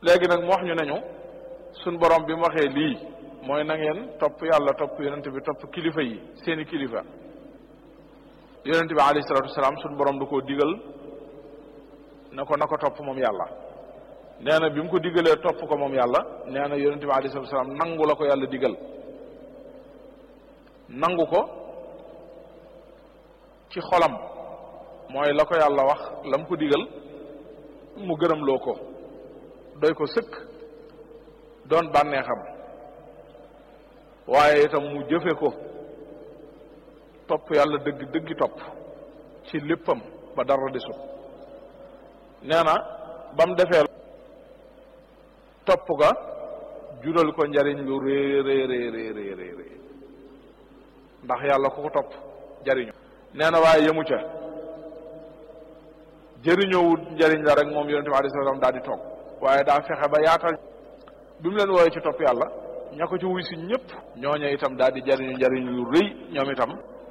léegi nag mu wax ñu nañu suñ borom bi mu waxee lii mooy na ngeen topp yàlla topp yonent bi topp kilifa yi seeni kilifa yonent bi alayhi salaatu wasalaam suñ borom du ko digal na ko na ko topp moom yàlla nee na bi mu ko digalee topp ko moom yàlla nee na yonent bi alayhi salaatu wasalaam nangu la ko yàlla digal nangu ko ci xolam mooy la ko yàlla wax la mu ko digal mu gërëm loo ko doy ko sëkk doon bànneexam waaye itam mu jëfe ko topp yàlla dëgg dëggi topp ci léppam ba dara desut nee na ba mu defee topp ga jural ko njariñ lu rëy rëy rëy rëy rëy ndax yàlla ku ko topp jariñu nee na waaye yemu ca jëriñoowut njariñ la rek moom yonente bi alayhi salaam daal di toog waaye daa fexe ba yaatal bi mu leen wooyee ci topp yàlla ña ko ci wuy si ñëpp ñooñu itam daal di jariñu njariñ lu rëy ñoom itam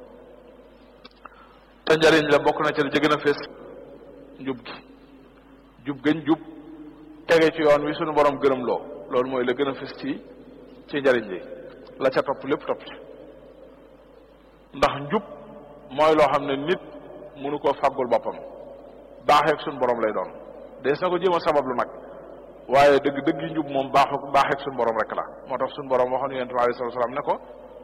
te njariñ la bokk na ci la ci gën a fees njub gi jub gañ jub tege ci yoon wi suñu borom gërëm loo loolu mooy la gën a fees ci ci njariñ li la ca topp lépp topp ci ndax njub mooy loo xam ne nit mënu koo fàggul boppam baaxeeg suñu borom lay doon dees na ko jéem a sabab lu nag waaye dëgg dëgg yi njub moom baaxu baaxeeg suñu borom rek la moo tax suñu borom waxoon yonent bi alayhi salaatu salaam ne ko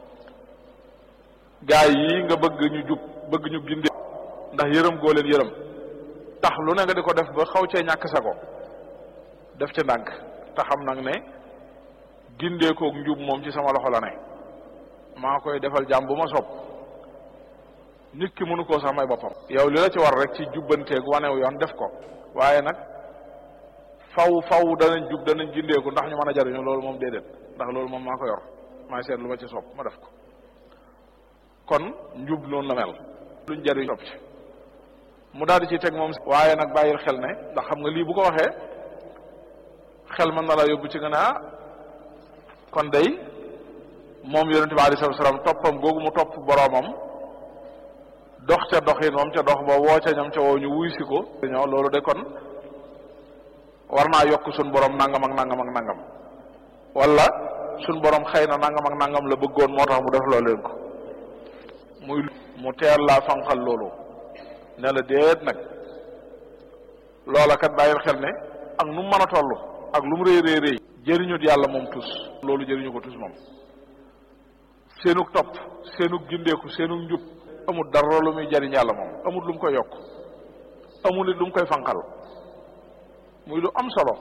gaa yi nga bëgg ñu jub bëgg ñu ginde ndax yërëm goo leen yërëm tax lu ne nga di ko def ba xaw cee ñàkk sa ko def ca ndànk te xam nag ne gindeekoog njub moom ci sama loxo la ne maa koy defal jàmm bu ma sopp nit ki mënu koo sax may boppam yow li la ci war rek ci jubbanteeg wanew yoon def ko waaye nag faw faw danañ jub danañ gindeeku ndax ñu mën a jariñu loolu moom déedéet ndax loolu moom maa ko yor maay seet lu ma ci sopp ma def ko kon njub noonu la mel luñ jariñ topp ci mu daal di ci teg moom waaye nag bàyyil xel ne ndax xam nga lii bu ko waxee xel mën na la yóbbu ci nga ne ah kon day moom yonente bi alayhi salaam toppam googu mu topp boroomam dox ca doxin moom ca dox ba woo ca ñam ca woo ñu wuy si ko ñoo loolu de kon war naa yokk suñ borom nangam ak nangam ak nangam wala suñ borom xëy na nangam ak nangam la bëggoon moo tax mu def loo leen ko muy mu teel laa fanqal loolu ne la déet nag loola kat bàyyil xel ne ak nu mu mën a toll ak lu mu rëy rëy rëy jëriñut yàlla moom tus loolu jëriñu ko tus moom seenug topp seenug gindeeku seenug njub amul dara lu muy jariñ yàlla moom amul lu mu koy yokk amul it lu mu koy fanqal muy lu am solo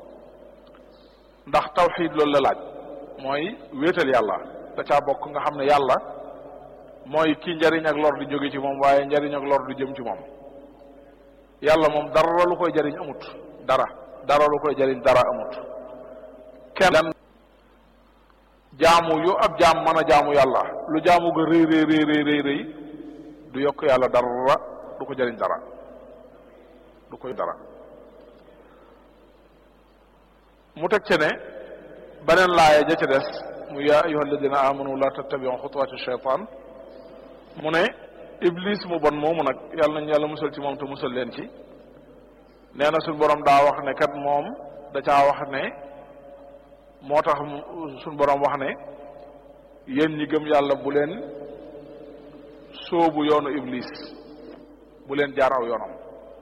ndax tawxiid loolu la laaj mooy wéetal yàlla da caa bokk nga xam ne yàlla mooy ki njariñ ak lor di jóge ci moom waaye njariñ ak lor di jëm ci moom yàlla moom dara lu koy jariñ amut dara dara lu koy jariñ dara amut kenn jaamu yu ab jaam mën a jaamu yàlla lu jaamu ga rëy rëy rëy rëy rëy rëy du yokk yàlla dara du ko jariñ dara du koy dara mu teg ce ne beneen laaya ja ca des mu yaa ayuha alladina amanu la tattabiu xutuwaati shaytan mu ne iblis mu bon moomu nag yàlla nañ yàlla musal ci moom te musal leen ci nee na suñ borom daa wax ne kat moom da caa wax ne moo tax suñ borom wax ne yéen ñi gëm yàlla bu leen sóobu yoonu iblis bu leen jaar aw yoonam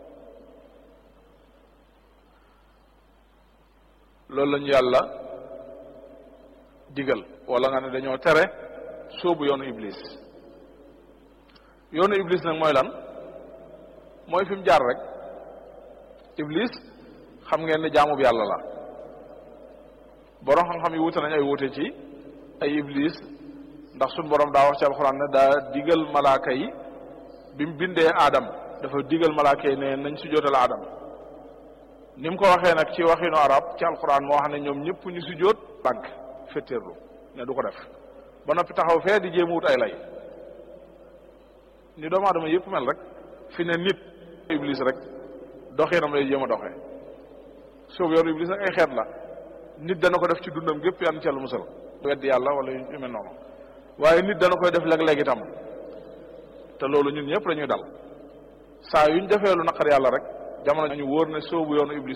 loolu lañu yàlla digal wala nga ne dañoo tere sóobu yoonu iblis yoonu iblis nag mooy lan mooy fi mu jaar rek iblis xam ngeen ne jaamu bi yàlla la borom xam-xam yi wute nañ ay wute ci ay iblis ndax suñ borom daa wax ci alxuraan ne daa digal malaaka yi bi mu bindee aadam dafa digal malaaka yi ne nañ sujjóotal aadam ni mu ko waxee nag ci waxinu arab ci alxuraan moo wax ne ñoom ñëpp ñu sujjóot bànk fetteerlu ne du ko def ba noppi taxaw fee di jéem wut ay lay ni doomu aadama yëpp mel rek fi ne nit iblis rek doxinam lay jéem a doxee soobu yoonu iblis nag ay xeet la nit dana ko def ci dundam gépp yan ci yàlla musal weddi yàlla wala yu mel noonu waaye nit dana koy def léeg-léeg itam te loolu ñun ñëpp dañuy dal saa yuñ defee lu naqar yàlla rek jamono ñu wóor ne soobu yoonu iblis